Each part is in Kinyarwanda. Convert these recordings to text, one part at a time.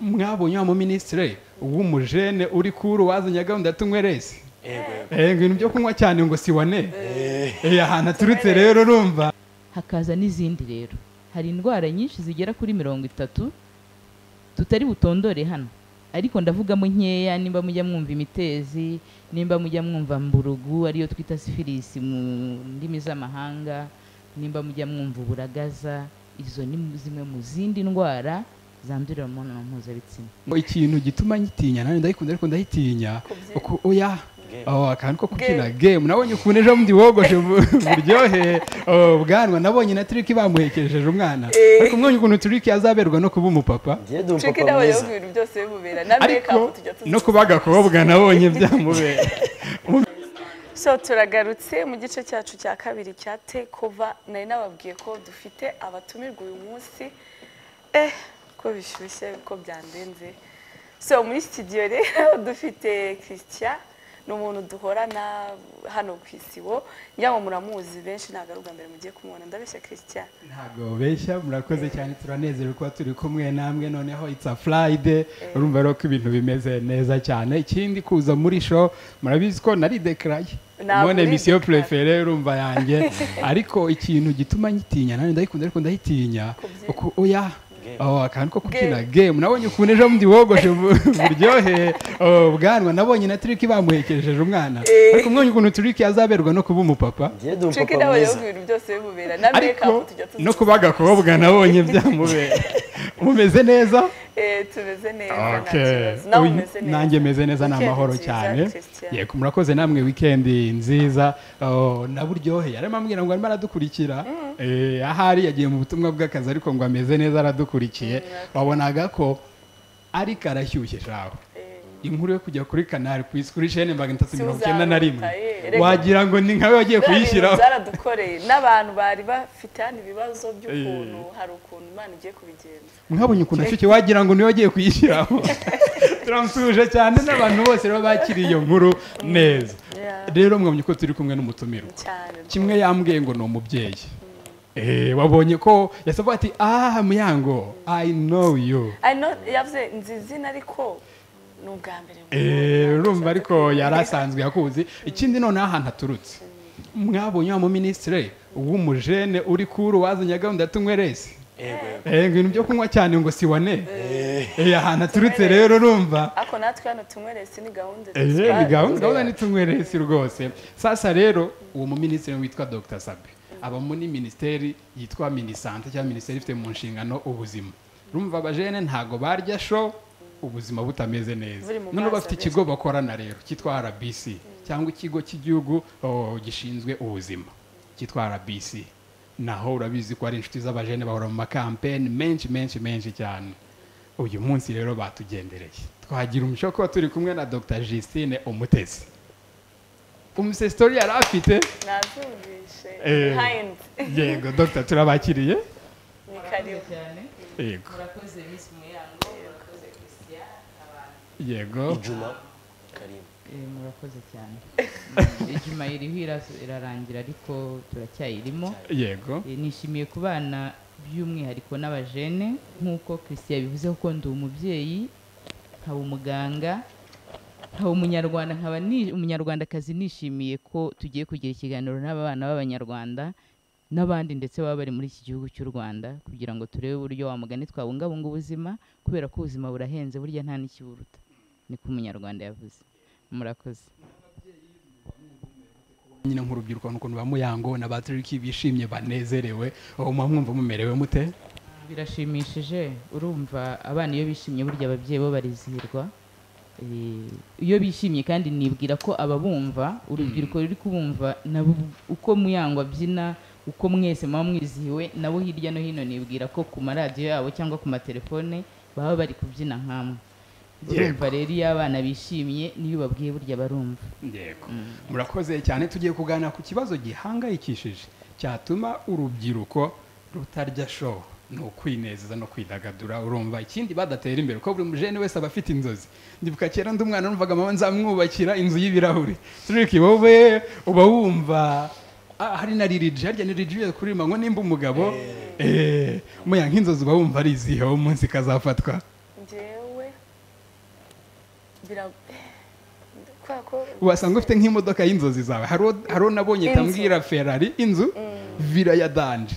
mwabonye wa muminisitire w'umujene uri kuri wazanye gahunda ya tunywerezi ibintu byo kunywa cyane ngo sibone ahantu aturutse rero urumva hakaza n'izindi rero hari indwara nyinshi zigera kuri mirongo itatu tutari butondore hano ariko ndavugamo nkeya nimba mujya mwumva imitezi nimba mujya mwumva mburugu ariyo twita sifilisi mu ndimi z'amahanga nimba mujya mwumva uburagaza izo ni zimwe mu zindi ndwara zandurira mu mibonano mpuzabitsina ikintu gituma nyitinya nanjye ndayikunda ariko ndayitinya Kubyina. uku- oya Game. aho akantu ko kubyina Game. game nabonye ukuntu ejo bundi wogoshe bu- buryohe oh, bwanwa nabonye na Trick bamuhekesheje umwana Eh. ariko mwonye ukuntu Trick azaberwa no kuba umupapa njye ndi Trick umupapa nawe rero mwiza ku bintu byose bimubera na make ariko up tujya tuzi no kuba agakobwa nabonye byamubera so turagarutse mu gice cyacu cya kabiri cya take over nari nababwiye ko dufite abatumirwa uyu munsi eh ko bishyushye ko byandenze so muri studio rero dufite christian ni umuntu duhorana hano ku isibo njya ngo muramuzi benshi ntabwo ari ubwa mbere mugiye kumubona ndabeshya christian ntabwo beshya murakoze cyane turanezerewe kuba turi kumwe namwe noneho it's a friday urumva rero ko ibintu bimeze neza cyane ikindi kuza muri show murabizi ko naridekaraye Ntabwo mone misiyo uridekaraye. purefere urumva yanjye ariko ikintu gituma nyitinya nanjye ndayikunda ariko ndayitinya Kubyina. uku- oya aho akantu ko kubyina game nabonye ukuntu ejo bundi wogoshe bu- buryohe oh, bwanwa nabonye na Trick bamuhekesheje umwana Eh. ariko mwonye ukuntu Trick azaberwa no kuba umupapa njye ndi Trick umupapa nawe rero mwiza ku bintu byose bimubera na make up ariko tujya tuzi no kuba agakobwa nabonye byamubera mumeze neza Eh, tumeze neza nta Okay. kibazo. Nawe Uyu- umeze neza. nanjye meze neza ni Weekend amahoro nziza, cyane Christian. yego murakoze namwe wikendi nziza oh, na buryohe yarimo ambwira ngo arimo aradukurikira Eh, ahari yagiye mu butumwa bw'akazi ariko ngo ameze neza aradukurikiye wabonaga ko ari karashyushye shawe Eh, inkuru yo kujya kuri kanari ku isi kuri shene magana atatu mirongo icyenda na rimwe Siuzaruka, eh, rega. wagira ngo ni nkawe wagiye biriya bintu kuyishyiraho zaradukoreye n'abantu bari bafite hano ibibazo by'ukuntu hari ukuntu imana igiye kubigenza mwabonye ukuntu ashuke wagira ngo niwe wagiye kuyishyiramo turamusuhuje cyane n'abantu bose rero bakiriye iyo nkuru neza Yeah. rero mwabonye ko turi kumwe n'umutumirwa cyane kimwe yambwiye ngo ni umubyeyi Eh, wabonye ko yasavuga ati aha muyango i know you I know, yavuze nzi izina ariko ni ubwa mbere mbonye. Eh, urumva ariko yari asanzwe yakuzi ikindi noneho ahantu aturutse mwabonye wa muminisitire w'umujene uri kuri wazanye gahunda ya tunywerezi ibintu byo kunywa cyane ngo sibone Eh, ahantu aturutse rero urumva ariko natwe hano tunyweresi ni gahunda Ehe, dusaba. ni gahunda gahunda nitungweresi rwose sasa rero uwo muminisitiri witwa dr sabe aba muri minisiteri yitwa minisante cyangwa minisiteri ifite mu nshingano ubuzima rumva abajene ntago barya sho ubuzima butameze neza Buri mu none mazi bafite ikigo bakorana rero cyitwa rbc cyangwa ikigo cy'igihugu oh, gishinzwe ubuzima cyitwa rbc naho urabizi ko ari inshuti z'abajene bahora mu makampeni menshi menshi menshi cyane uyu munsi rero batugendereye twagira umuco wo kuba turi kumwe na dr justine umutesi umusitori yari afite nazumvishe Eh. Hines. yego dr turabakiriye ni karibu cyane yego murakoze misi muyango murakoze christian abantu yego ijuma karimu Eh, murakoze cyane ijuma iriho ira- irarangira ariko turacyayirimo yego Eh, nishimiye ku bana by'umwihariko n'abajene nk'uko christian yabivuze kuko ndi umubyeyi nkaba umuganga nkaba umunyarwanda nkaba ni- umunyarwandakazi nishimiye ko tugiye kugira ikiganiro n'aba bana b'abanyarwanda n'abandi ndetse baba bari muri iki gihugu cy'u rwanda kugira ngo turebe uburyo wa mugani twabungabunga ubuzima kubera ko ubuzima burahenze burya nta n'ikiburuta ni ko umunyarwanda yavuze murakoze nyine nk'urubyiruko n'ukuntu ba muyango na baturiki bishimye banezerewe uwo muba mwumva mumerewe mute birashimishije urumva abana iyo bishimye burya ababyeyi bo barizihirwa Eh, iyo bishimye kandi nibwira ko ababumva urubyiruko ruri kubumva nabo uko muyango abyina uko mwese muba mwizihiwe nabo hirya no hino nibwira ko ku maradiyo yabo cyangwa ku matelefone baba bari kubyina nk'amwe urumva rero iyo abana bishimye niyo ubabwiye burya barumva yego murakoze cyane tugiye kuganira ku kibazo gihangayikishije cyatuma urubyiruko rutarya show ni ukwinezeza no kwidagadura urumva ikindi badatera imbere kuko buri mujene wese aba afite inzozi ndibuka kera ndi umwana numvaga mama nzamwubakira inzu y'ibirahuri turiki wowe uba wumva ah, hari na liriji harya ni liriji kuri manywa nimba umugabo eh muya nk'inzozi uba wumva ari izihe uwo munsi kazafatwa njyewe bira- kubera ko wasanga ufite nk'imodoka y'inzozi zawe hari uwo nabonye Inzu. itambwira ferari inzu vira ya danje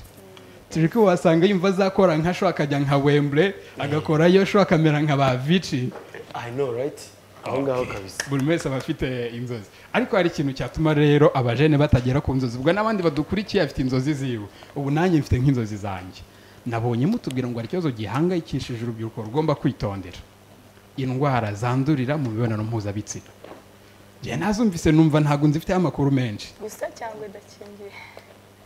turi ko wasanga yumva azakora nka sho akajya nka wemble agakorayo sho akamera nka ba vici I know right aho ngaho kabisa buri wese aba afite inzozi ariko hari ikintu cyatuma rero abajene batagera ku nzozi ubwo n'abandi badukurikiye bafite inzozi ziwe ubu nanjye mfite nk'inzozi zanjye nabonye mutubwira ngo hari ikibazo gihangayikishije urubyiruko rugomba kwitondera indwara zandurira mu mibonano mpuzabitsina njye nazumvise numva ntabwo nzifiteho amakuru menshi gusa cyangwa idakingiye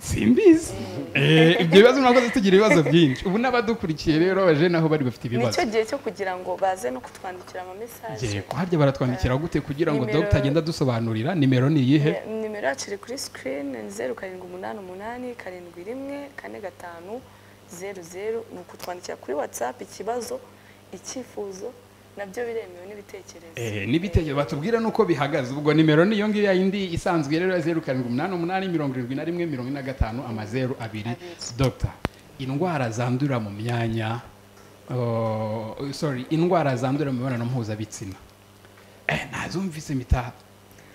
simbizi Eh, ibyo bibazo ntabwo tugira ibibazo byinshi ubu n'abadukurikiye rero abajene aho bari bafite ibibazo nicyo gihe cyo kugira ngo baze no kutwandikira ama mesaje Njye, ko harya baratwandikira gute kugira ngo Nimero- dogita agende adusobanurira nimero ni iyihe nimero yacu iri kuri sikirini ni zeru karindwi umunani umunani karindwi rimwe kane gatanu zeru zeru ni ukutwandikira kuri watsapu ikibazo icyifuzo nabyo biremewe n'ibitekerezo Eh, n'ibitekerezo batubwira nuko bihagaze ubwo nimero ni iyo ngiyo yindi isanzwe rero ya zeru karindwi umunani umunani mirongo irindwi na rimwe mirongo ine na gatanu amazeru abiri Abiri. dogita indwara zandurira mu myanya oh, sorry indwara zandurira mu mibonano mpuzabitsina eh, nazumvise mpita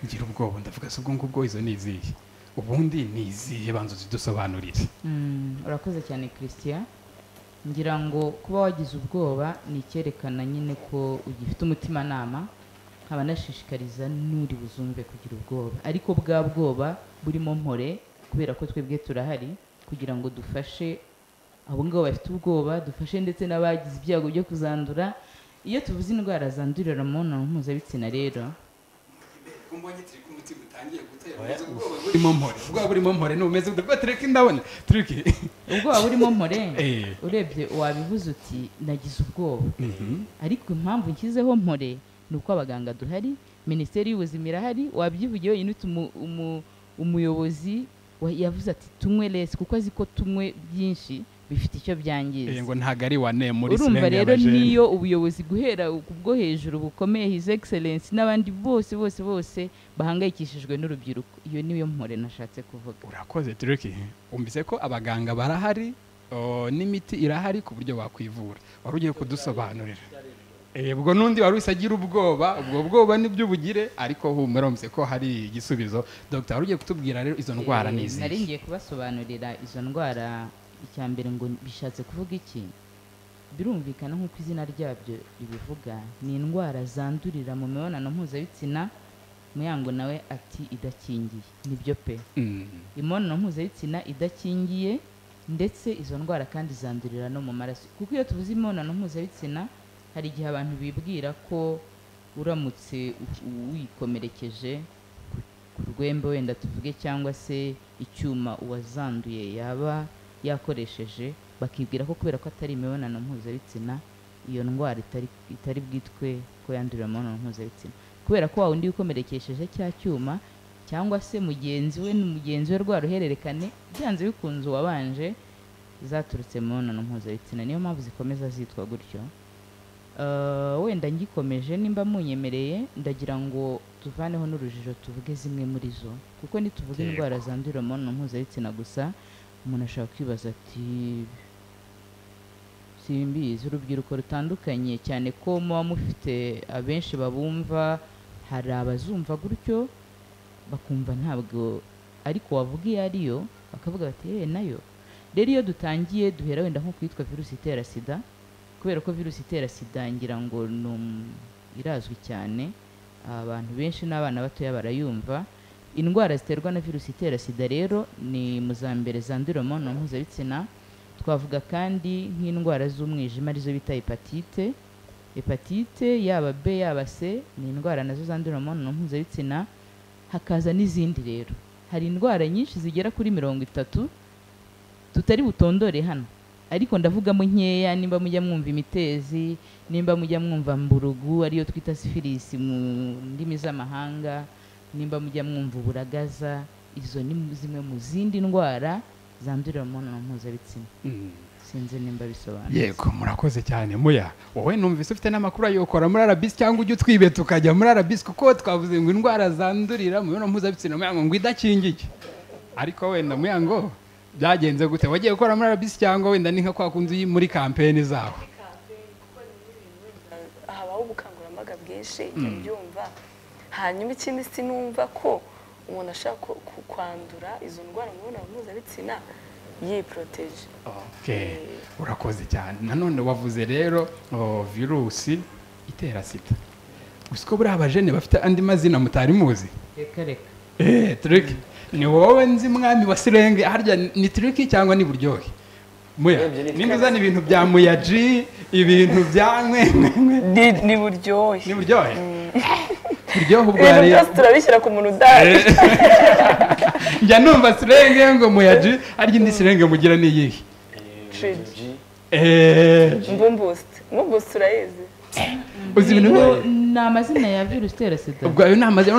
ngira ubwoba ndavuga se ubwo ngubwo izo ni izihe ubundi ni izihe banza zidusobanurire Mm, urakoze cyane christian ngira ngo kuba wagize ubwoba ni icyerekana nyine ko ugifite umutimanama nkaba nashishikariza n'uri buzumve kugira ubwoba ariko bwa bwoba burimo mpore kubera ko twebwe turahari kugira ngo dufashe abo ngabo bafite ubwoba dufashe ndetse n'abagize ibyago byo kuzandura iyo tuvuze indwara zandurira mu mibonano mpuzabitsina rero burimo mpore ubwoba burimo mpore ni ubumeze bwa tureke ndabona tureke ubwoba burimo mpore Eh. urebye wabivuze uti nagize ubwoba ariko impamvu nshyizeho mpore ni uko abaganga duhari minisiteri y'ubuzima irahari wabyivugiye wenyine uti umu- umu- umuyobozi wa- yavuze ati tunywe lesi kuko azi ko tunywe byinshi bifite icyo Eh, byangiza ngo ntago ari wa ne muri urumva sinema rero y'abajene. niyo ubuyobozi guhera ku bwo hejuru bukomeye his excellence n'abandi bose bose bose bahangayikishijwe n'urubyiruko iyo niyo mpore nashatse kuvuga urakoze tureke umvise ko abaganga barahari o, n'imiti irahari ku buryo wakwivura wari ugiye kudusobanurira Eh, ubwo n'undi wari wese agira ubwoba ubwo bwoba nibyo ubugire ariko humura wumvise ko hari igisubizo dogita wari ugiye kutubwira rero izo ndwara Eh, ni nari izihe ngiye kubasobanurira izo ndwara icya mbere ngo bishatse kuvuga iki birumvikana nk'uko izina ryabyo ribivuga ni indwara zandurira mu mibonano mpuzabitsina muyango nawe ati idakingiye nibyo pe Mm. imibonano mpuzabitsina idakingiye ndetse izo ndwara kandi zandurira no mu maraso kuko iyo tuvuze imibonano mpuzabitsina hari igihe abantu bibwira ko uramutse u- u- wikomerekeje ku- ku rwembe wenda tuvuge cyangwa se icyuma uwazanduye yaba yakoresheje bakibwira ko kubera ko atari imibonano mpuzabitsina iyo ndwara itari itari bwitwe ko yandurira mu mibonano mpuzabitsina kubera ko wa wundi wikomerekesheje cya cyuma cyangwa se mugenzi we ni mugenzi we rwa ruhererekane byanze bikunze uwabanje zaturutse mu mibonano mpuzabitsina niyo mpamvu zikomeza zitwa gutyo Eh, wenda ngikomeje nimba munyemereye ndagira ngo tuvaneho n'urujijo tuvuge zimwe muri zo kuko nituvuga Yego. indwara zandurira mu mibonano mpuzabitsina gusa umuntu ashobora kwibaza ati simbizi urubyiruko rutandukanye cyane ko muba mufite abenshi babumva hari abazumva gutyo bakumva ntabwo ariko wavuga iyo ari yo bakavuga bati yewe nayo rero iyo dutangiye duhera wenda nko kwitwa virusi itera sida kubera ko virusi itera sida ngira ngo ni um- irazwi cyane abantu benshi n'abana batoya barayumva indwara ziterwa na virusi itera sida rero ni mu za mbere zandurira mu mibonano mpuzabitsina twavuga kandi nk'indwara z'umwijima arizo bita hepatite hepatite yaba b yaba c ni indwara nazo zandurira mu mibonano mpuzabitsina hakaza n'izindi rero hari indwara nyinshi zigera kuri mirongo itatu tutari butondore hano ariko ndavugamo nkeya nimba mujya mwumva imitezi nimba mujya mwumva mburugu ariyo twita sifilisi mu ndimi z'amahanga nimba mujya mwumva uburagaza izo ni zimwe mu zindi ndwara zandurira mu mibonano mpuzabitsina Mm. sinzi nimba bisobanutse yego murakoze cyane muya wowe numvise ufite n'amakuru ayokora muri arabisi cyangwa ujya utwibe tukajya muri arabisi kuko twavuze ngo indwara zandurira mu mibonano mpuzabitsina muyango ngo idakingiye ariko wenda muyango byagenze gute wagiye gukora muri arabisi cyangwa wenda ni nka kwa kundi uri muri kampeni zaho aha habaho ubukangurambaga bwinshi jya ubyumva hanyuma ikindi sinumva ko umuntu ashaka ku- ku- kwandura izo ndwara mu mibonano mpuzabitsina yiporoteje Okay. urakoze cyane nanone wavuze rero oh, virusi itera sida gusa ko buriya abajene bafite andi mazina mutari muzi reka reka Eh, Turiki ni wowe nzi mwami wa sirenge harya ni turiki cyangwa ni buryohe muya Urebye ni nimba uzana ibintu bya muyaji ibintu bya nkwenkwe ni buryohe ni buryohe buryohe ubwo yari ibintu byose turabishyira ku muntu udahari njya numva sirenge ngo muyaji harya indi sirenge mugira ni iyihe Trade. G. Eh, mbumbusiti mbumbusiti turayizi uzi ibintu Ni- byose ni amazina ya virusi itera sida ubwo ayo namaze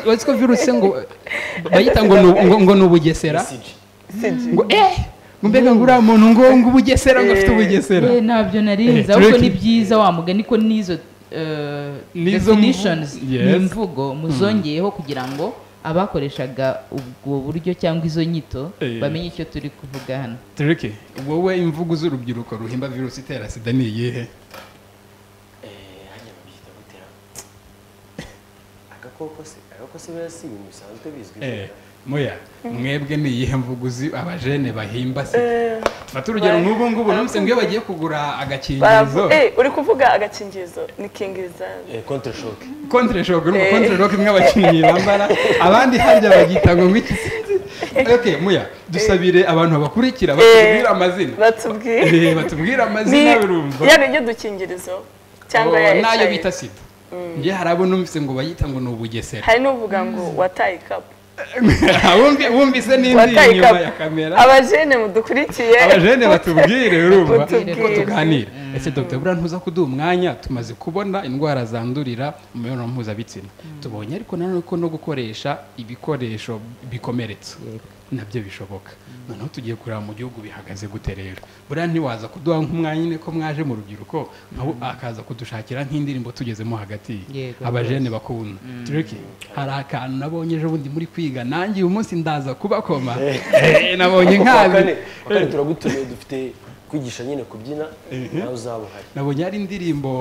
wazi ko virusi ngo bayita ngo ni- ngo- ngo ni ubugesera CG. sigi ngo eh ngo mbega ngo uriya muntu ngo ngo ubugesera ngo afite ubugesera Eh, ntabyo narinzi Eh, ahubwo tureke- ni byiza wa mugani ko n'izo eh, N'izo mvu- definitions Yes. n'imvugo muzongeyeho kugira ngo abakoreshaga ubwo buryo cyangwa izo nyito Eh. bamenye icyo turi kuvuga hano tureke wowe imvugo z'urubyiruko ruhimba virusi itera sida ni iyihe Eh, hanyuma babyita gutera. Agakoko se, agakoko se bera si ibintu bisanzwe bizwi. Eh, muya mwebwe ni iyihe mvugo uzi abajene bahimba sida fata urugero nk'ubu ngubu numvise ngo iyo bagiye kugura agakingirizo uri kuvuga agakingirizo ni kingiriza Eh, Contre shock. kontre shock urumva kontre rock imwe abakinnyi bambara abandi harya bagita ngo ngwiki okay muya dusabire abantu babakurikira batubwire amazina batubwiye Eh, batubwire ni amazina urumva ya niryo dukingirizo cyangwa ya Oh, n'ayo HIV. bita sida njye hari abo numvise ngo bayita ngo ni ubugesera hari n'uvuga ngo wataye ikapu Wumvi- wumvise n'indi wataye inyuma ya kamera ikapu abajene mudukurikiye abajene batubwire urumva Batubwire. ko tuganira ese dr buriya ntuza kuduha umwanya tumaze kubona indwara zandurira mu mibonano mpuzabitsina tubonye ariko nanone ko no gukoresha ibikoresho bikomeretsa nabyo bishoboka noneho tugiye kureba mu gihugu bihagaze gute rero buriya ntiwaza kuduha nk'umwanya nyine ko mwaje mu rubyiruko nkawe akaza kudushakira nk'indirimbo tugezemo hagati Yego, abajene bakunda tureke hari akantu nabonye ejo bundi muri kwiga nanjye uyu munsi ndaza kubakoma Eh, nabonye Kane, nkabi kane turagutumiye dufite kwigisha nyine kubyina nawe uzaba uhari. nabonye hari indirimbo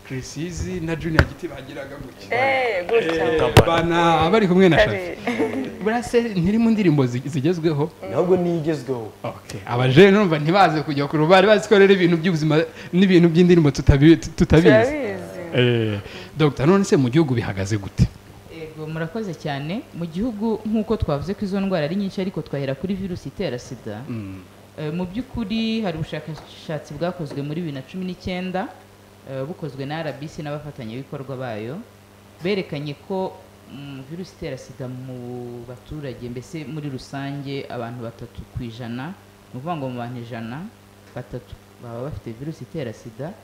Chrisizi na Junior Giti bagiraga gutya Eh, gutya bana bari kumwe na Shafi Kare. buriya se ntiri mu ndirimbo zi- zigezweho Ntabwo niyo igezweho. Okay. abajene urumva ntibaze kujya kure bari bazi ko rero ibintu by'ubuzima n'ibintu by'indirimbo tutabi- tu- tutabizi turabizi Eh, Dr none se mu gihugu bihagaze gute Ego murakoze cyane mu gihugu nk'uko twavuze ko izo ndwara ari nyinshi ariko twahera kuri virusi itera sida Mm. Eh, mu by'ukuri hari ubushakashatsi bwakozwe muri bibiri na cumi n'icyenda eh, bukozwe na rbc n'abafatanyabikorwa bayo berekanye ko mm, virusi itera sida mu baturage mbese muri rusange abantu batatu ku ijana ni ukuvuga ngo mu bantu ijana batatu baba bafite virusi itera sida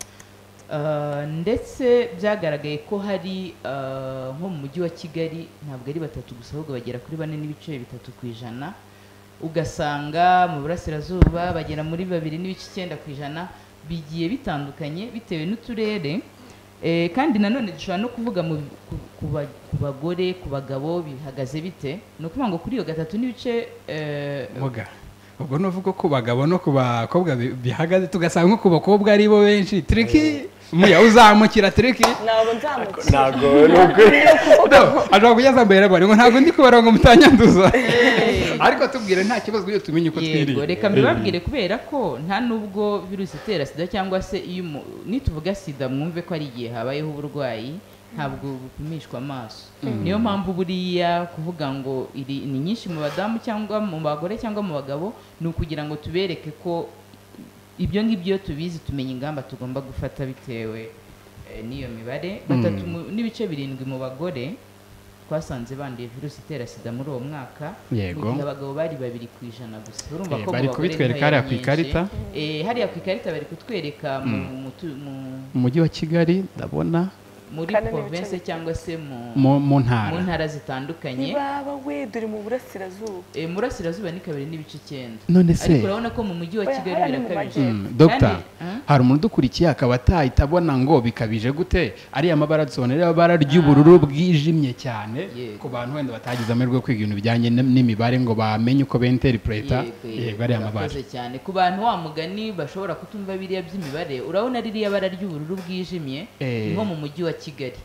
Eh, ndetse byagaragaye ko hari eh, nko mu mujyi wa kigali ntabwo ari batatu gusa ahubwo bagera kuri bane n'ibice bitatu ku ijana ugasanga mu burasirazuba bagera muri babiri n'ibice icyenda ku ijana bigiye bitandukanye bitewe n'uturere Eh, kandi nanone dushobora no kuvuga mu, ku, ku, ba- ku bagore ku bagabo bihagaze bite ni ukuvuga ngo kuri iyo gatatu n'ibice eh, muga ubwo nuvuga ku bagabo no ku bakobwa bi- bihagaze tugasanga nko ku bakobwa ari bo benshi triki muya uzamukira triki ntabwo nzamukira Ntabwo ni ukuri. ashobora kujya zambaye rero ngo ntabwo ndi kubara ngo mutanyanduza ariko tubwire nta kibazo iyo tumenye uko twiriye yego reka mbibabwire kubera ko nta nubwo virusi itera sida cyangwa se iyo umu- nituvuga sida mwumve ko ari igihe habayeho uburwayi ntabwo bupimishwa amaso niyo mpamvu buriya kuvuga ngo iri ni nyinshi mu badamu cyangwa mu bagore cyangwa mu bagabo ni ukugira ngo tubereke ko ibyo ngibyo iyo tubizi tumenya ingamba tugomba gufata bitewe eh, n'iyo mibare batatu mu- n'ibice birindwi mu bagore twasanze banduye virusi itera sida muri uwo mwaka mu Yego. gihe abagabo bari babiri ku ijana gusa urumva Eh, ko mu bari bagore kubitwereka niho hariya yari ku ikarita. myinshi. Eh, hariya ku ikarita bari kutwereka mu- mu tu- mu mu mujyi wa kigali ndabona muri Kandi n'ibice province bike. cyangwa se mu- mu mu mu ntara ntara zitandukanye ntibaba we duri mu burasirazuba Eh, murasirazuba ni kabiri n'ibice icyenda none ariko se urabona ko mu mujyi wa Oya, kigali hariya ni mu birakabije majyepfo. Mm, Dr. Kandi- hari umuntu udukurikiye akaba atahita abona ngo bikabije gute ariya mabara dusobanura ariya mabara ry'ubururu bwijimye cyane Yego. ku bantu wenda batagize amahirwe yo kwiga ibintu bijyanye n- n'imibare ngo bamenye uko benterinterpreta Yego, yego ariya mabara urakoze cyane ku bantu wa mugani bashobora kutumva biriya by'imibare urabona ririya bara ry'ubururu bwijimye Eh. ni nko mu mujyi wa kigali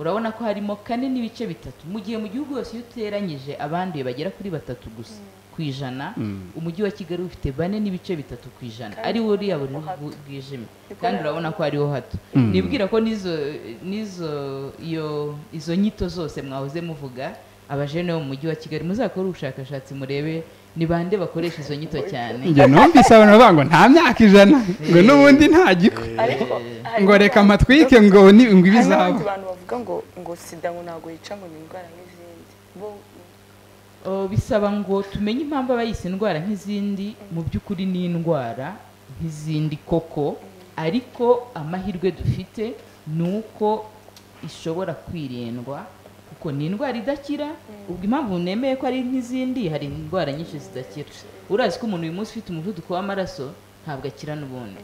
urabona ko harimo kane n'ibice bitatu mu gihe mu gihugu hose iyo uteranyije abanduye bagera kuri batatu gusa ku ijana Mm. umujyi wa kigali ufite bane n'ibice bitatu ku ijana Kandi ari wo uriya bururu ho hato. bwu- bwijimye Niko kandi rero. urabona ko hariho hato Mm. nibwira ko n'izo n'izo iyo izo nyito zose mwahoze muvuga abajene bo mu mujyi wa kigali muzakore ubushakashatsi murebe ni bande bakoresha izo nyito cyane njye numvise abantu bavuga ngo nta myaka ijana ngo Eh. n'ubundi nta giko ariko hari ngo reka n'abandi- amatwike ngo ni ngo hari ibizaba n'abandi bantu bavuga ngo ngo sida ngo ntabwo yica ngo ni indwara nk'izindi bo Oh, bisaba ngo tumenye impamvu aba yise indwara nk'izindi mu by'ukuri ni indwara nk'izindi koko ariko amahirwe dufite ni uko ishobora kwirindwa kuko ni indwara idakira ubwo impamvu nemeye ko ari nk'izindi hari indwara nyinshi zidakira urazi ko umuntu uyu munsi ufite umuvuduko w'amaraso ntabwo akira n'ubundi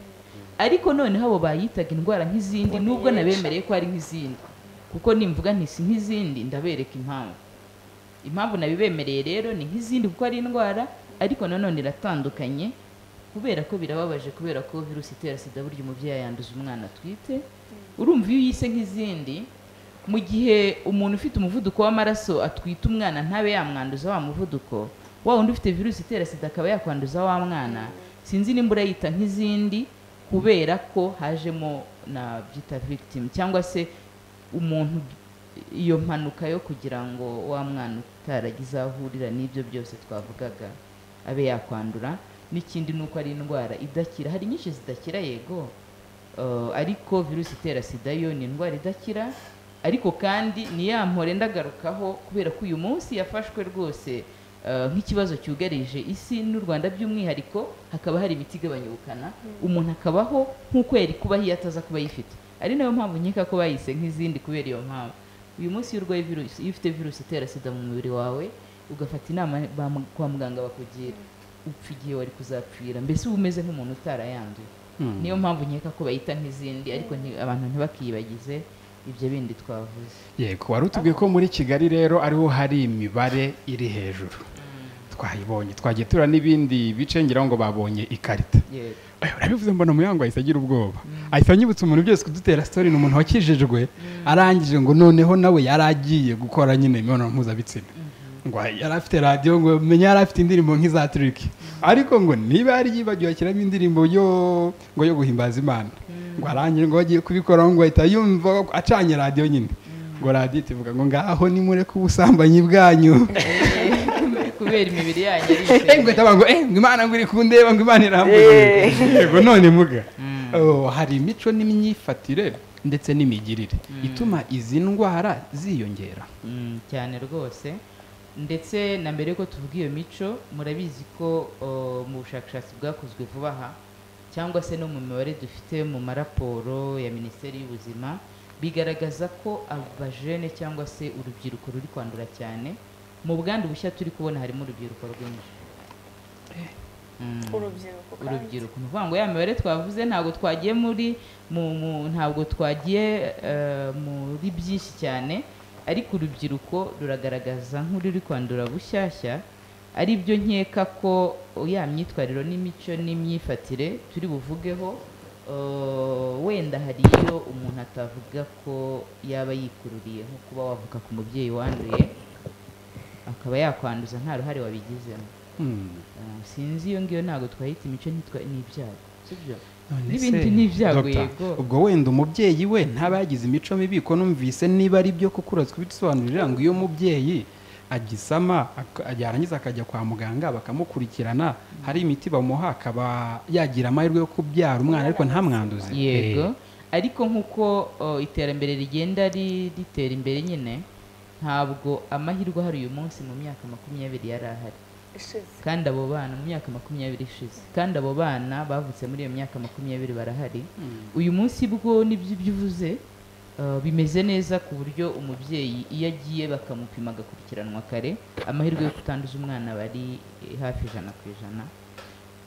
ariko noneho abo bayitaga indwara nk'izindi nubwo nabemereye ko ari nk'izindi kuko nimvuga ntisi nk'izindi ndabereka impamvu impamvu nabibemereye rero ni nk'izindi kuko ari indwara ariko nanone iratandukanye kubera ko birababaje kubera ko virusi itera sida burya umubyeyi yanduza umwana atwite urumva iyo uyise nk'izindi mu gihe umuntu ufite umuvuduko w'amaraso atwite umwana ntabe yamwanduza wa muvuduko wa wundi ufite virusi itera sida akaba yakwanduza wa mwana sinzi nimba urayita nk'izindi kubera ko hajemo na byita victim cyangwa se umuntu iyo mpanuka yo kugira ngo wa mwana utaragize aho ahurira n'ibyo byose twavugaga abe yakwandura n'ikindi ni uko ari indwara idakira hari nyinshi zidakira yego Eh, ariko virusi itera sida yo ni indwara idakira ariko kandi ni ya mpore ndagarukaho kubera ko uyu munsi yafashwe rwose eh, nk'ikibazo cyugarije isi n'u rwanda by'umwihariko hakaba hari imiti igabanya ubukana umuntu akabaho nk'uko yari kubaho iyo ataza kuba ayifite ari nayo mpamvu nkeka ko bayise nk'izindi kubera iyo mpamvu uyu munsi iyo urwaye virusi iyo ufite virusi itera sida mu mubiri wawe ugafata inama ba mu- kwa muganga bakugira upfa igihe wari kuzapfira mbese uba umeze nk'umuntu utarayanduye Mm. niyo mpamvu nkeka ko bayita nk'izindi ariko nti- abantu ntibakiyibagize ibyo bindi twavuze yego wari utubwiye ko muri kigali rero ariho hari imibare iri hejuru twayibonye twagiye tura n'ibindi bice ngira ngo babonye ikarita yego Oya, urabivuze mbona muyango ahise agira ubwoba ahise anyibutsa umuntu byose kudutera sitori ni umuntu wakijijwe arangije ngo noneho nawe yari agiye gukora nyine imibonano mpuzabitsina ngo yari afite radiyo ngo menya yari afite indirimbo nk'iza turiki ariko ngo niba yari yibagiwe ashyiramo indirimbo yo ngo yo guhimbaza imana ngo arangije ngo agiye kubikoraho ngo ahita yumva acanye radiyo nyine ngo radiyo itivuga ngo ngaho nimureke ubusambanyi bwanyu kubera imibiri yanyu Eh, ari ngo isenga. itavuga ngo eh ngo imana ngo iri kundeba ngo imana irambuye yego none muga Oh, hari imico n'imyifatire ndetse n'imigirire ituma izi ndwara ziyongera Mm, cyane rwose ndetse na mbere yuko tuvuga iyo mico murabizi ko uh, mu bushakashatsi bwakozwe vuba aha cyangwa se no mu mibare dufite mu maraporo ya minisiteri y'ubuzima bigaragaza ko abajene cyangwa se urubyiruko ruri kwandura cyane mu bwandu bushya turi kubona harimo urubyiruko rwinshi Mm urubyiruko kandi urubyiruko ni ukuvuga ngo ya mibare twavuze ntabwo twagiye muri mu, mu ntabwo twagiye eh, muri byinshi cyane ariko urubyiruko ruragaragaza nk'ururi kwandura bushyashya ari byo nkeka ko oh, ya myitwarire n'imico n'imyifatire turi buvugeho eh, wenda hari iyo umuntu atavuga ko yaba yikururiye nko kuba wavuka ku mubyeyi wanduye akaba yakwanduza nta ruhare wabigizemo Ah, sinzi iyo ngiyo ntabwo twahita imico ntitwa- ni ibyago sibyo None N'ibindi se, n'ibyago, Dr. yego. ubwo wenda umubyeyi we ntaba yagize imico mibi ko numvise niba ari byo kuko urazwi bidusobanurira ngo iyo umubyeyi agisama ak- yarangiza akajya kwa muganga bakamukurikirana hari imiti bamuha akaba yagira amahirwe yo kubyara umwana ariko ntamwanduze yego ariko nk'uko oh, iterambere rigenda ri- ritera imbere nyine ntabwo amahirwe ahari uyu munsi mu myaka makumyabiri yari ahari ishize kandi abo bana mu myaka makumyabiri ishize kandi abo bana bavutse muri iyo myaka makumyabiri barahari uyu munsi bwo nibyo ibyo uvuze Uh, bimeze neza ku buryo umubyeyi iyo agiye bakamupima agakurikiranwa kare amahirwe yo kutanduza umwana bari eh, hafi ijana ku ijana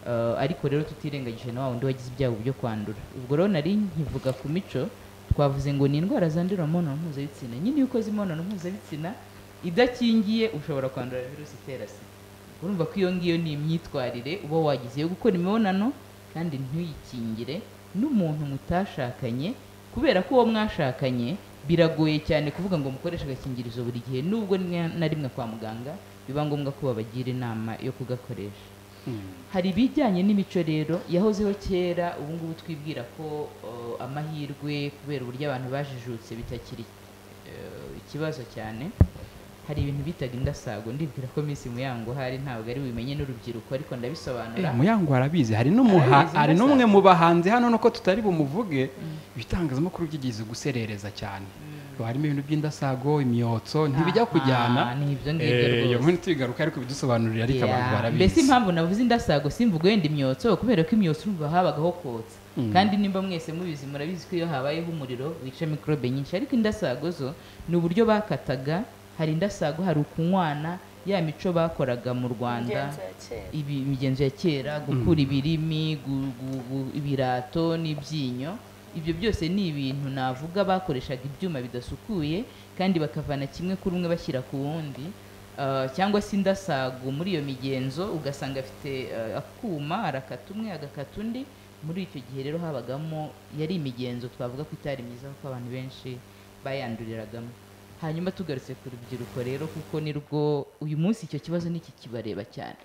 Uh, ariko rero tutirengagije na wa wundi wagize ibyago byo kwandura ubwo rero nari nkivuga ku mico twavuze ngo ni indwara zandurira mu mibonano mpuzabitsina nyine iyo ukoze imibonano mpuzabitsina idakingiye ushobora kwandura virusi itera sida urumva ko iyo ngiyo ni imyitwarire uba wagize yo gukora imibonano kandi ntuyikingire n'umuntu mutashakanye kubera ko uwo mwashakanye biragoye cyane kuvuga ngo mukoreshe agakingirizo buri gihe nubwo ni- na rimwe kwa muganga biba ngombwa ko babagira inama yo kugakoresha hari ibijyanye n'imico rero yahozeho kera ubu ngubu twibwira ko uh, amahirwe kubera uburyo abantu bajijutse bitakiri uh, ikibazo cyane hari ibintu bitaga indasago ndibwira ko Miss Muyango hari ntabwo ari bubimenye n'urubyiruko ariko ndabisobanura muyango arabizi hari n'umuha Arabizi, hari ndasaba. n'umwe mu bahanzi hano nuko tutari bumuvuge ibitangazamakuru byigeze guserereza cyane Haba harimo ibintu by'indasago imyotso ntibijya Aha, kujyana ni ibyo ngibyo Eh, iyo rwose. nkuru tuyigaruka ariko ibidusobanurira ariko abantu Yeah. barabizi mbese impamvu navuze indasago simvuga wenda imyotso kubera ko imyotso urumva habagaho kotsa kandi nimba mwese mubizi murabizi ko iyo habayeho umuriro wica mikorobe nyinshi ariko indasago zo ni uburyo bakataga hari indasago hari ukunywana ya mico bakoraga mu rwanda ingenzi ya kera ibi imigenzo ya kera gukura ibirimi gu- gu- gu- ibirato n'ibyinyo ibyo byose ni ibintu navuga bakoreshaga ibyuma bidasukuye kandi bakavana kimwe kuri umwe bashyira ku wundi Ah, cyangwa se indasago muri iyo migenzo ugasanga afite ah, akuma arakata umwe agakata undi muri icyo gihe rero habagamo yari imigenzo twavuga ko itari myiza kuko abantu benshi bayanduriragamo hanyuma tugarutse ku rubyiruko rero kuko nirwo uyu munsi icyo kibazo niki kibareba cyane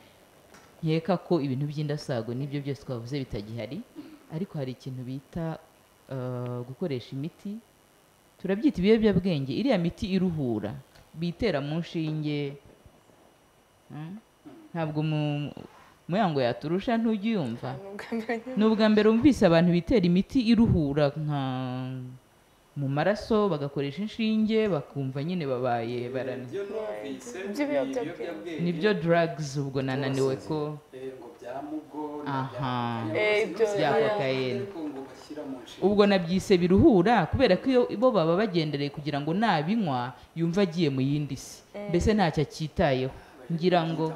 nkeka ko ibintu by'indasago n'ibyo byose twavuze bitagihari ariko hari ikintu bita eh, gukoresha imiti turabyita ibiyobyabwenge iriya miti iruhura bitera mu nshinge Mm? ntabwo mu muyango yaturusha ntujya uyumva nubwo amenye ni ubwa mbere wumvise abantu bitera imiti iruhura nka mu maraso bagakoresha inshinge bakumva nyine babaye barani By'ibiyobyabwenge. nibyo drugs ubwo nananiwe ko Aha. Eh, ibyo bya oya. kokayine ubwo nabyise biruhura kubera ko iyo bo baba bagendereye kugira ngo nabinywa yumva agiye mu yindi si mbese ntacyo akitayeho ngira ngo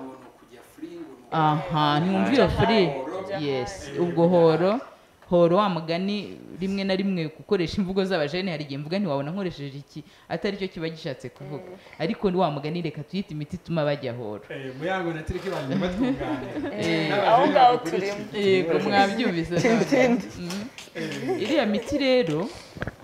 aha ntiwumva iyo furi Kujya yesi ubwo horo horo wa mugani rimwe na rimwe gukoresha imvugo z'abajene hari igihe mvuga ntiwabona nkoresheje iki atari cyo kiba gishatse kuvuga ariko wa mugani reka tuyite imiti ituma bajya horo muyango na turiki banjye batwunganira aho ngaho turimo yego mwabyumvise Tintindi. Mm. iriya miti rero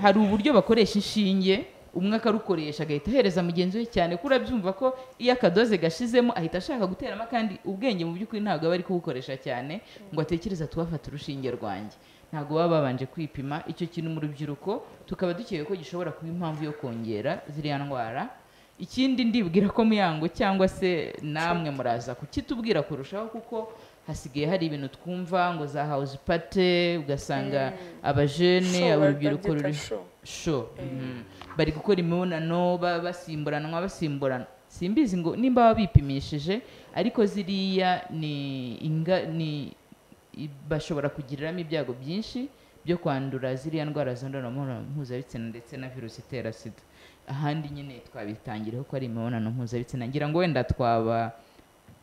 hari uburyo bakoresha inshinge umwe akarukoresha agahita ahereza mugenzi we cyane ko urabyumva ko iyo akadoze gashizemo ahita ashaka guteramo kandi ubwenge mu by'ukuri ntabwo aba ari kubukoresha cyane ngo atekereze ati wafata urushinge rwanjye ntabwo baba babanje kwipima icyo kintu mu rubyiruko tukaba dukeka ko gishobora kuba impamvu yo kongera ziriya ndwara ikindi ndibwira ko muyango cyangwa se namwe muraza kukitubwira kurushaho kuko hasigaye hari ibintu twumva ngo za house party ugasanga abajene Show, urubyiruko babyita ruri show. sho mhm. bari gukora imibonano ba- basimburanwa basimburana simbizi ngo nimba baba bipimishije ariko ziriya ni inga ni i- bashobora kugiriramo ibyago byinshi byo kwandura ziriya ndwara zandurira mu mibonano mpuzabitsina ndetse na virusi itera sida ahandi nyine twabitangiraho ko ari imibonano mpuzabitsina ngira ngo wenda twaba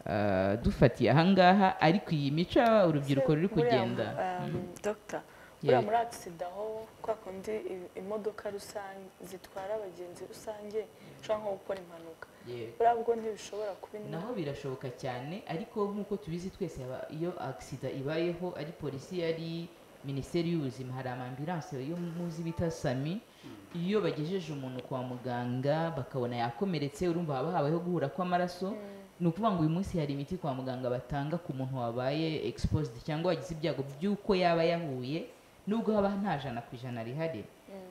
ah, dufatiye ahangaha ariko iyi mico urubyiruko ruri kugenda dogita buriya Yeah. muri agisida aho kwa kundi i- imodoka rusange zitwara abagenzi rusange ushobora nko gukora impanuka Yego. buriya bwo ntibishobora kuba naho inaho birashoboka cyane ariko nk'uko tubizi twese haba- iyo agisida ibayeho ari polisi yari minisiteri y'ubuzima hari amambiranse yo muzi bita sami iyo bagejeje umuntu kwa muganga bakabona yakomeretse urumva haba habayeho guhura kw'amaraso ni ukuvuga ngo uyu munsi hari imiti kwa muganga batanga ku muntu wabaye exposed cyangwa wagize ibyago by'uko yaba yahuye nubwo haba nta jana ku ijana rihari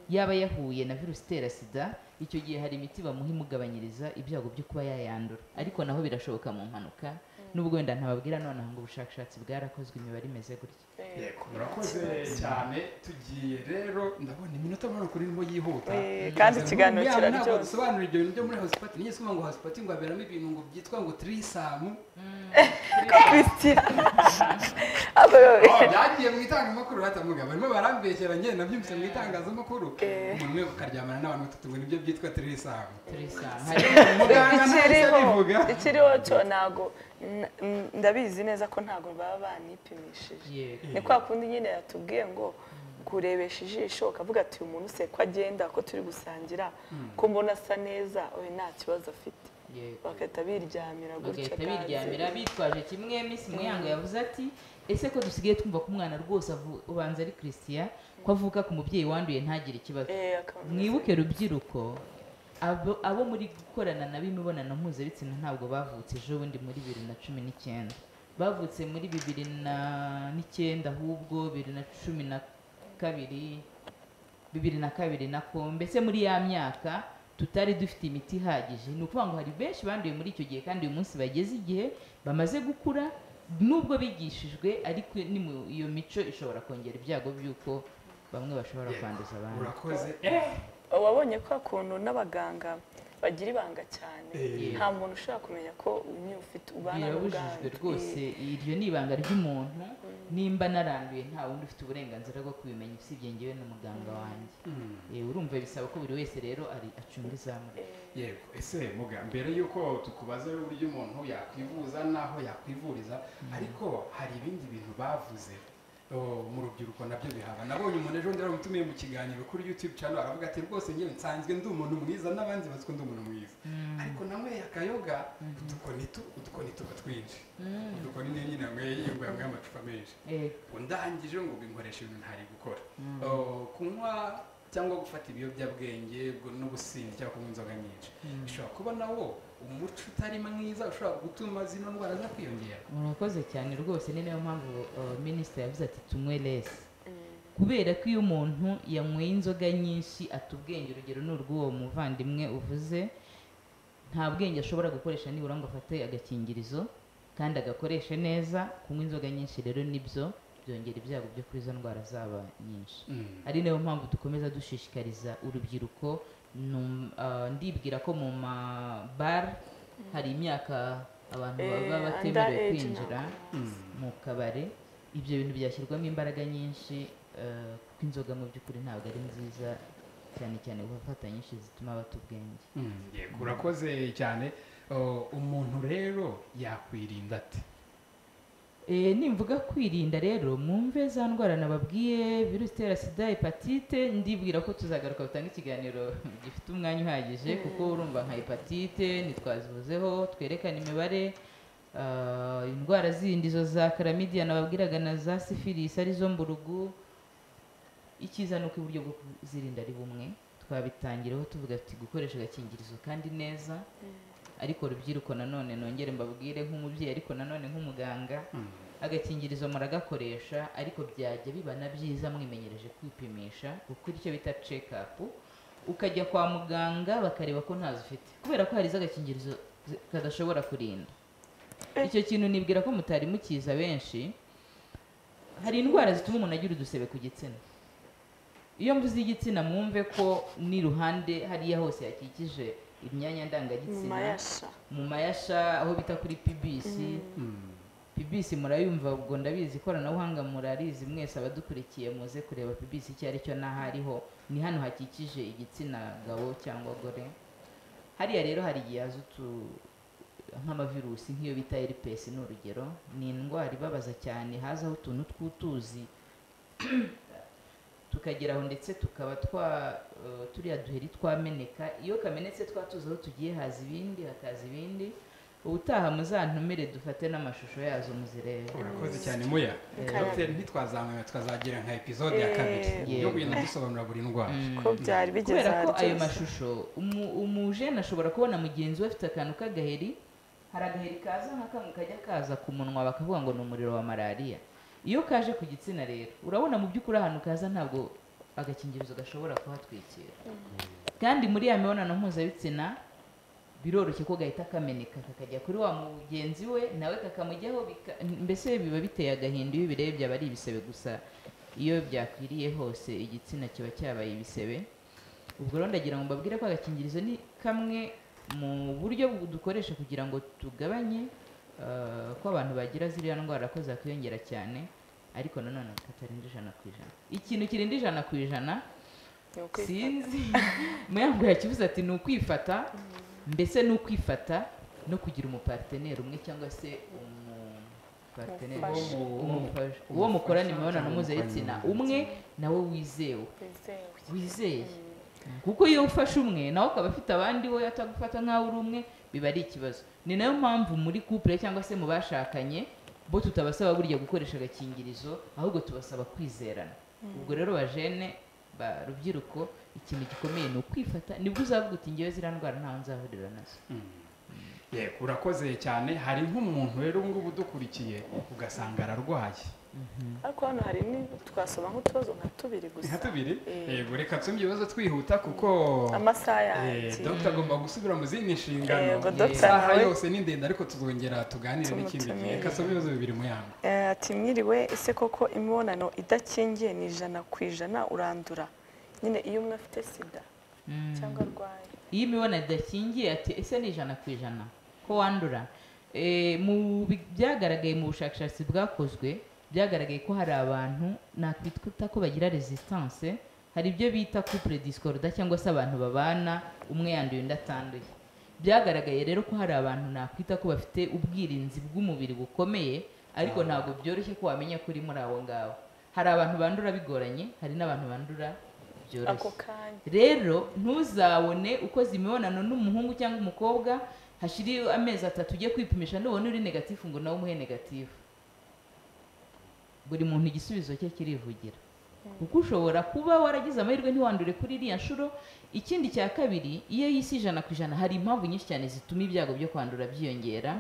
yaba yahuye na virusi itera sida icyo gihe hari imiti bamuha imugabanyiriza ibyago byo kuba yayandura ariko naho birashoboka mu mpanuka n'ubwo wenda ntababwira nonaha ngo ubushakashatsi bwarakozwe imibare imeze gutya yego murakoze cyane tugiye rero ndabona iminota mbona kuri irimo yihuta Eh, kandi ikiganiro Muriya ntabwo kiraryoshye dusobanura ibyo bintu byo muri hosipati niyo sima ngo hosipati ngo haberamo ibintu ngo byitwa ngo tirisamu Christian aba byagiye mu itangazamakuru batamuga barimo barambeshyera njye nabyumvise mu itangazamakuru Eh. umuntu umwe ukaryamana n'abantu batatu ngo nibyo byitwa tirisamu turisanga muganga ntahise ikiriho abivuga ikiriho cyo ntago n- n- ndabizi neza ko ntago baba banipimishije yego ni kwa kundi nyine yatubwiye ngo kurebesha ijisho ukavuga ati uyu muntu se ko agenda ko turi gusangira ko mbona asa neza oya nta kibazo afite yego bagahita biryamira gutya bagahita kandi. biryamira bitwaje kimwe miss muyango yavuze ati ese ko dusigaye twumva ko umwana rwose avu- ubanza ari christian ko avuka ku mubyeyi wanduye ntagire ikibazo Eh, akaba- mwibuke rubyiruko abo- abo muri gukorana na b'imibonano mpuzabitsina ntabwo bavutse ejo bundi muri bibiri na cumi n'icyenda bavutse muri bibiri na n'icyenda ahubwo bibiri na cumi na kabiri bibiri na kabiri na ko mbese muri ya myaka tutari dufite imiti ihagije ni ukuvuga ngo hari benshi banduye muri icyo gihe kandi uyu munsi bageze igihe bamaze gukura nubwo bigishijwe ariko ni mu- iyo mico ishobora kongera ibyago by'uko bamwe bashobora kwanduza abandi urakoze eh wabonye kwa kuntu n'abaganga bagira ibanga cyane Eh. nta muntu ushobora kumenya ko uyu ufite ubana birabujijwe n'ubwandu rwose iryo ni ibanga ry'umuntu nimba naranduye nta wundi ufite uburenganzira bwo kubimenya usibye njyewe n'umuganga wanjye Eh, urumva bisaba ko buri wese rero ari- acunga izamu rye yego ese muga mbere y'uko tukubaza uburyo umuntu yakwivuza n'aho yakwivuriza ariko hari ibindi bintu bavuze oh, mu rubyiruko nabyo bihaba nabonye umuntu ejo bundi yaramutumiye mu kiganiro kuri youtube channel aravuga ati rwose ngewe nsanzwe ndi umuntu mwiza n'abandi bazi ko ndi umuntu mwiza ariko nanyweye akayoga udukoni tu udukoni tuba twinshi udukoni niyo nyine yanyweye yumva yanyweye amacupa menshi Eh, undahangije ngo binkoreshe ibintu ntari gukora Oh, kunywa cyangwa gufata ibiyobyabwenge ubwo n'ubusinzi cyangwa kunywa inzoga nyinshi bishobora kuba nawo umuco utari mwiza ushobora gutuma zino ndwara za kwiyongera murakoze cyane rwose ni nayo mpamvu uh, minisita yavuze ati tunywe lesi kubera ko iyo umuntu yanyweye inzoga nyinshi ata ubwenge urugero ni urw'uwo muvandimwe uvuze nta bwenge ashobora gukoresha nibura ngo afate agakingirizo kandi agakoreshe neza kunywa inzoga nyinshi rero nibyo byongera ibyago byo kuri izo ndwara zaba nyinshi ari nayo mpamvu dukomeza dushishikariza urubyiruko Num- ah, ndibwira ko mu mabara hari imyaka abantu Eh, baba under batemerewe age kwinjira mu kabare ibyo bintu byashyirwamo imbaraga nyinshi eh, kuko inzoga mu by'ukuri ntabwo ari nziza cyane cyane gufata nyinshi zituma bata ubwenge Mm, yego urakoze cyane Oh, umuntu rero yakwirinda ati Eh, nimvuga kwirinda rero mwumve za ndwara nababwiye virusi itera sida hepatite ndibwira ko tuzagaruka gutanga ikiganiro gifite umwanya uhagije kuko urumva nka hepatite ntitwazivuzeho twerekana imibare ah, indwara zindi zo za karamidiya nababwiraga na za sifilisi arizo mburugu icyiza ni uko uburyo bwo kuzirinda ari bumwe twabitangiraho tuvuga tuti gukoresha agakingirizo kandi neza ariko urubyiruko nanone nongere mbabwire nk'umubyeyi ariko nanone nk'umuganga agakingirizo muragakoresha ariko byajya biba na byiza mwimenyereje kwipimisha gukora icyo bita check up ukajya kwa muganga bakareba ko ntazo ufite kubera ko hari iz'agakingirizo zi- kadashobora kurinda icyo kintu nibwira ko mutari mukiza benshi hari indwara zituma umuntu agira udusebe ku gitsina iyo mvuze igitsina mwumve ko n'iruhande hariya hose yakikije imyanya nyuma ndangagitsina yasha mu mayasha aho bita kuri pibisi pibisi murayumva ubwo ndabizi ikoranabuhanga murarizi mwese abadukurikiye muze kureba pibisi icyo ari cyo n'aho ariho ni hano hakikije igitsina gabo cyangwa gore hariya rero hari igihe haza utu nk'amavirusi nk'iyo bita herpes ni urugero ni indwara ibabaza cyane hazaho utuntu tw'utuzi tukageraho ndetse tukaba twa eh, turiya duheri twameneka iyo kamenetse twatuzi aho tugiye haza ibindi hakaza ibindi ubutaha muzantumire dufate n'amashusho yazo muzirebe urakoze cyane muya dogiteri ntitwazamenya twazagira nka episode ya kabiri Eh. yo kugenda dusobanura buri ndwara ko byari bigeze kubera ko aharyo ayo mashusho umu- umujene ashobora kubona mugenzi we afite akantu k'agaheri hari agaheri kaza nka kamwe kajya kaza ku munwa bakavuga ngo ni umuriro wa malariya iyo kaje ku gitsina rero urabona mu by'ukuri ahantu kaza ntabwo agakingirizo gashobora kuhatwikira kandi muri ya mibonano mpuzabitsina biroroshye ko gahita kameneka kakajya kuri wa mugenzi we nawe kakamujyaho bika- mbese biba biteye agahinda iyo ubirebye aba ari ibisebe gusa iyo byakwiriye hose igitsina kiba cyabaye ibisebe ubwo rero ndagira ngo mbabwire ko agakingirizo ni kamwe mu buryo bu- dukoresha kugira ngo tugabanye eh, ko abantu bagira ziriya ndwara ko zakwiyongera cyane ariko nanone katarenze ijana ku ijana ikintu kirenze ijana ku ijana ni ukwifata. sinzi muyango yakivuze ati ni ukwifata mbese ni ukwifata no kugira umuparteneri umwe cyangwa se umuparteneri Umufasha. umufasha uwo mukorana imibonano mpuzabitsina umwe nawe wizewe wizewe wizeye kuko iyo ufashe umwe nawe ukaba afite abandi we atagufata nk'aho uri umwe biba ari ikibazo ni nayo mpamvu muri couple cyangwa se mu bashakanye bo tutabasaba burya gukoresha agakingirizo ahubwo tubasaba kwizerana ubwo rero bajene ba rubyiruko ikintu gikomeye ni ukwifata nibwo uzavuga uti ngewe ziriya ndwara ntawe nzahurira nazo yego urakoze cyane hari nk'umuntu rero ubu ngubu udukurikiye ugasanga ararwaye ariko hano hari ni twasoma nk'utubazo nka tubiri nka gusa tubiri Eh. yego reka nsumye ibibazo twihuta kuko amasaha eh, yanjye dogita agomba gusubira mu zindi nshingano Yego, dogita isaha nawe- yose ni ndende ariko tuzongera tuganire n'ikindi gihe Tumutumire. reka nsome ibibazo bibiri mu yangu Eh, ati mwiriwe ese koko imibonano idakingiye ni ijana ku ijana urandura nyine iyo umwe afite sida cyangwa arwaye iyo imibonano idakingiye ati ese ni ijana ku ijana ko wandura Eh, mu bi- byagaragaye mu bushakashatsi bwakozwe byagaragaye ko hari abantu nakwita ko bagira resistance hari ibyo bita couple discorda cyangwa se abantu babana umwe yanduye undi atanduye byagaragaye rero ko hari abantu nakwita ko bafite ubwirinzi bw'umubiri bukomeye ariko ntabwo byoroshye ko wamenya ko uri muri abo ngabo hari abantu bandura bigoranye hari n'abantu bandura byoroshye ako kanya rero ntuzabone ukoze imibonano n'umuhungu cyangwa umukobwa hashiriye amezi atatu ujye kwipimisha nubona uri negatifu ngo nawe umuhe negatifu buri muntu igisubizo cye kirivugira kuko ushobora kuba waragize amahirwe ntiwandure kuri iriya nshuro ikindi cya kabiri iyo y'isi ijana ku ijana hari impamvu nyinshi cyane zituma ibyago byo kwandura byiyongera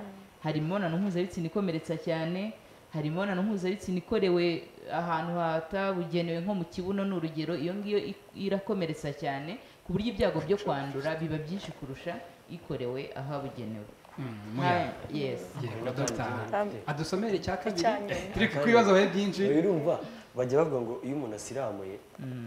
hari imibonano mpuzabitsina ikomeretsa cyane hari imibonano mpuzabitsina ikorewe ahantu hatabugenewe nko mu kibuno ni urugero iyo ngiyo i- irakomeretsa cyane ku buryo ibyago byo kwandura biba byinshi kurusha ikorewe ahabugenewe Mm, mu yangu Ha- yes yego dogita Um, adusomere icya kabiri icya nyuma. turi ku ibibazo bihe byinshi urumva bajya bavuga ngo iyo umuntu asiramuye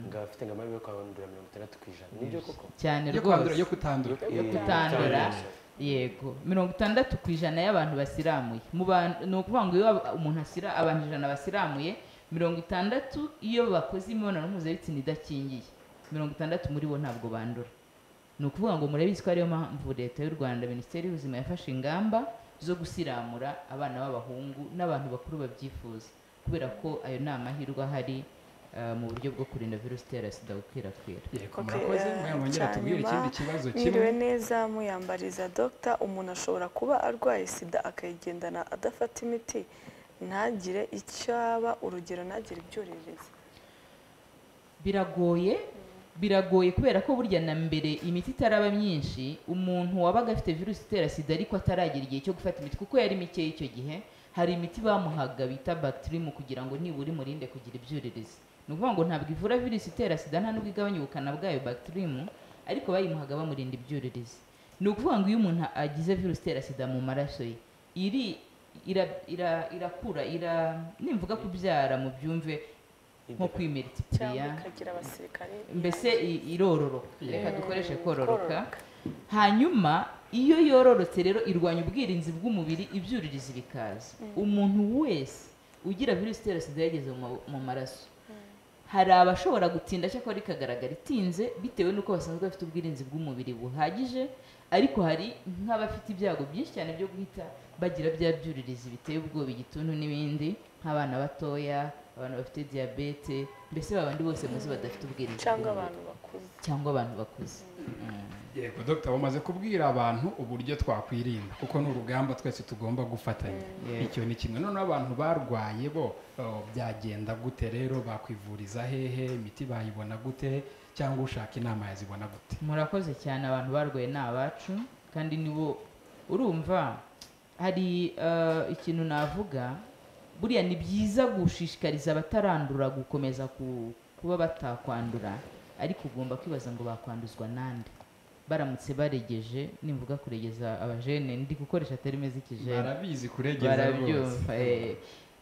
ngo aba afite ngo amahirwe yo kwandura mirongo itandatu ku ijana nibyo koko cyane yo kwandura rwose yo kutandura Eh, kutandura cyane. yego mirongo itandatu ku ijana y'abantu basiramuye Mu bantu- ni ukuvuga ngo iyo umuntu asira abantu ijana basiramuye mirongo itandatu iyo bakoze imibonano mpuzabitsina idakingiye mirongo itandatu muri bo ntabwo bandura ni ukuvuga ngo murabizi ko ariyo mpamvu leta y'u rwanda minisiteri y'ubuzima yafashe ingamba zo gusiramura abana b'abahungu n'abantu bakuru babyifuza kubera ko ayo ni amahirwe ahari eh, mu buryo bwo kurinda virusi itera sida gukwirakwira yego Ok, murakoze eh, mwongera icya tubwire nyuma. ikindi kibazo kimwe mwiriwe neza muyambariza dogita umuntu ashobora kuba arwaye sida akayigendana adafata imiti ntagire icyo aba urugero ntagire ibyuririzi biragoye biragoye kubera ko burya na mbere imiti itaraba myinshi umuntu wabaga afite virusi itera sida ariko ataragera igihe cyo gufata imiti kuko yari mikeya icyo gihe hari imiti bamuhaga bita batirimu kugira ngo nibura imurinde kugira ibyuririzi ni ukuvuga ngo ntabwo ivura virusi itera sida nta nubwo igabanya ubukana bwayo batirimu ariko bayimuhaga bamurinda ibyuririzi ni ukuvuga ngo iyo umuntu agize virusi itera sida mu maraso ye iri ira, ira, irakura ira nimvuga kubyara mu byumve nko cyangwa kwimeritifiriya ikagira abasirikare mbese i- irororoka reka Mm, dukoreshe kororoka kororoka. hanyuma iyo yororotse rero irwanya ubwirinzi bw'umubiri ibyuririzi bikaza umuntu wese ugira virusi itera sida yageze mu ma- mu maraso hari abashobora gutinda cyakora ikagaragara itinze bitewe n'uko basanzwe bafite ubwirinzi bw'umubiri buhagije ariko hari nk'abafite ibyago byinshi cyane byo guhita bagira bya byuririzi biteye ubwoba igituntu n'ibindi nk'abana batoya abantu bafite diyabete mbese babandi bose muzi badafite ubwirinzi cyangwa bw'umubiri. abantu bakuze cyangwa abantu bakuze yego dogita wamaze kubwira abantu uburyo twakwirinda kuko ni urugamba twese tugomba gufatanya icyo ni kimwe noneho abantu barwaye bo oh, byagenda gute rero bakwivuriza hehe imiti bayibona gute cyangwa ushaka inama yazibona gute murakoze cyane abantu barwaye ni abacu kandi nibo urumva hari eh, ikintu navuga buriya ni byiza gushishikariza abatarandura gukomeza ku- kuba batakwandura ariko ugomba kwibaza ngo bakwanduzwa nande baramutse baregeje nimvuga kuregeza abajene ndi gukoresha terime z'ikijene barabizi kuregeza rwose barabyumva eh,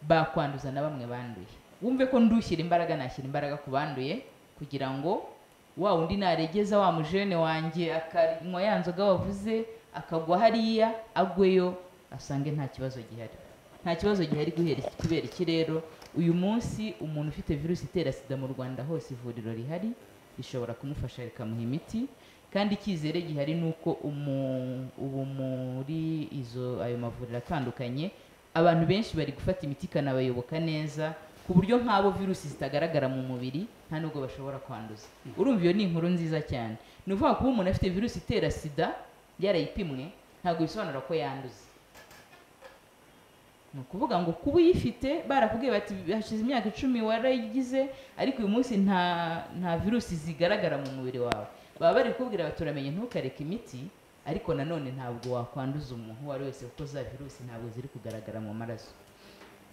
bakwanduza na bamwe banduye wumve ko ndushyira imbaraga nashyira imbaraga ku banduye kugira ngo wa undi naregeza wa mujene wanjye akanywa ya nzoga wavuze akagwa hariya agweyo asange nta kibazo gihari nta kibazo gihari guhera iki- kubera iki rero uyu munsi umuntu ufite virusi itera sida mu rwanda hose ivuriro rihari rishobora kumufasha rikamuha imiti kandi icyizere gihari ni uko umu- ubu muri izo ayo mavuriro atandukanye abantu benshi bari gufata imiti ikanabayoboka neza ku buryo nk'abo virusi zitagaragara mu mubiri nta nubwo bashobora kwanduza urumva iyo ni inkuru nziza cyane ni ukuvuga kuba umuntu afite virusi itera sida yarayipimwe ntabwo bisobanura ko yanduza ni ukuvuga ngo kuba uyifite barakubwiye bati hashize imyaka icumi warayigize ariko uyu munsi nta nta virusi zigaragara mu mubiri wawe baba bari kukubwira bati uramenye ntukareke imiti ariko nanone ntabwo wakwanduza umuntu uwo ari we wese kuko za virusi ntabwo ziri kugaragara mu maraso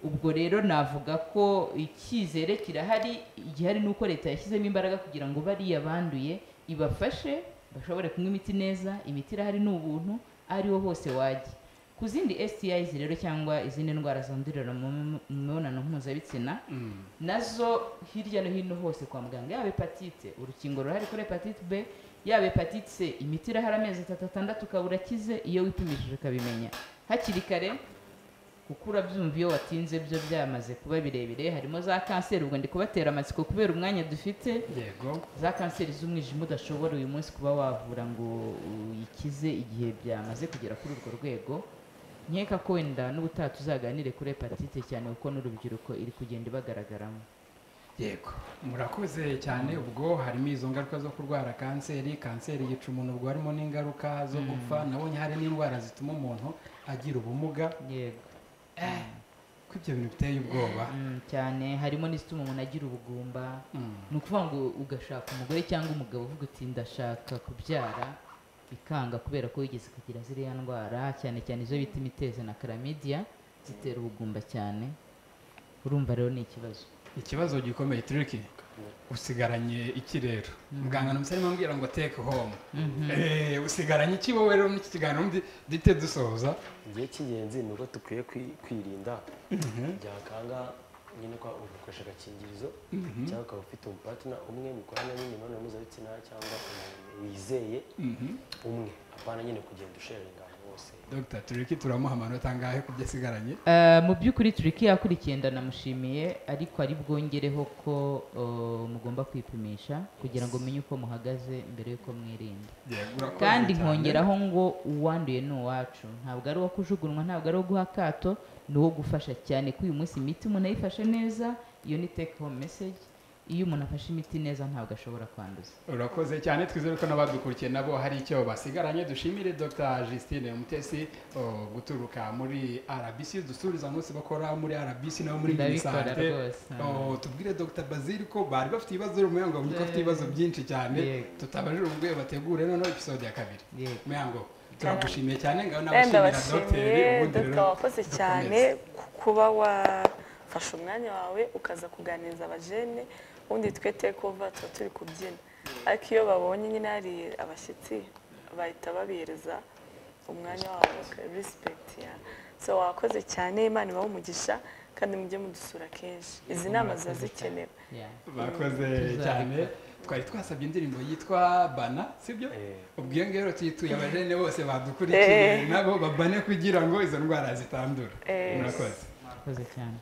ubwo rero navuga ko icyizere kirahari igihari ni uko leta yashyizemo imbaraga kugira ngo bariya banduye ibafashe bashobore kunywa imiti neza imiti irahari ni ubuntu ari wo hose wajya ku zindi STIs rero cyangwa izindi ndwara zandurira mu mu- mu mibonano mpuzabitsina Mm. nazo hirya no hino hose kwa muganga yaba hepatite urukingo ruhari kuri hepatite b yaba hepatite c imiti irahari amezi atatu atandatu ukaba urakize iyo wipimishije ukabimenya hakiri kare kuko urabyumva iyo watinze byo byamaze kuba birebire harimo za kanseri ubwo ndi kubatera amatsiko kubera umwanya dufite yego za kanseri z'umwijima udashobora uyu munsi kuba wavura ngo uyikize igihe byamaze kugera kuri urwo rwego nkeka ko wenda n'ubutaha tuzaganire kuri hepatite cyane kuko n'urubyiruko iri kugenda ibagaragaramo yego murakoze cyane ubwo harimo izo ngaruka zo kurwara kanseri kanseri yica umuntu ubwo harimo n'ingaruka zo gupfa nabonye hari n'indwara zituma umuntu agira ubumuga yego eh ko ibyo bintu biteye ubwoba Mm, cyane harimo n'izituma umuntu agira ubugumba Mm. ni ukuvuga ngo ugashaka umugore cyangwa umugabo uvuga uti ndashaka kubyara bikanga kubera ko wigeze kugira ziriya ndwara cyane cyane izo bita imitezi na karamidiya zitera ubugumba cyane urumva rero ni ikibazo ikibazo gikomeye turiki usigaranye iki rero muganga namusa arimo ambwira ngo take home Eh, usigaranye iki wowe rero n'iki kiganiro ndi- duhite dusoza igihe cy'ingenzi ni uko dukwiye kwi- kwirinda byakanga nyine kwa ugakoresha agakingirizo cyangwa ukaba ufite umupatina umwe mukorana nyine imibonano mpuzabitsina cyangwa umuntu wizeye Mhm. umwe apana nyine kugenda usherera ingano bose dr turiki turamuha amanota angahe ku byo asigaranye Eh, mu by'ukuri turiki yakurikiye ndanamushimiye ariko ari bwongereho ko eh, mugomba kwipimisha kugira ngo mumenye uko muhagaze mbere y'uko mwirinda Yego, urakoze kandi cyane. nkongeraho ngo uwanduye ni uwacu ntabwo ari uwo kujugunywa ntabwo ari uwo guha akato ni uwo gufasha cyane ko uyu munsi imiti umuntu ayifashe neza iyo ni take home message iyo umuntu afashe imiti neza ntabwo ashobora kwanduza urakoze cyane twizere ko n'abadukurikiye nabo hari icyo basigaranye dushimire dr justine mutesi oh, guturuka muri rbc dusubiza munsi bakora muri rbc nabo muri Ndabikora unisante rwose. Oh, tubwire dr bazili ko bari bafite ibibazo umuyango bavuga ko afite ibibazo byinshi cyane Yego. tutabajije ubwuye bategure noneho episode ya kabiri Yego. muyango turagushimiye cyane ngaho wenda n'abashimira dr bashimiye ubundi dogita rero wakoze dukomeze. cyane ku kuba wafashe umwanya wawe ukaza kuganiriza abajene ubundi twe tekova tuba turi kubyina ariko iyo babonye nyine hari abashyitsi bahita babihereza umwanya wabo risipegiti ya so wakoze cyane imana ibahe umugisha kandi mujye mudusura kenshi izi nama ziba zikenewe Yeah. bakoze Tuzabikora. cyane twari twasabye indirimbo yitwa bana sibyo Eh. ubwo iyo ngiyo rero tuyituye abajene bose badukurikiye Eh. nabo babane kugira ngo izo ndwara zitandura Eh. murakoze mwakoze cyane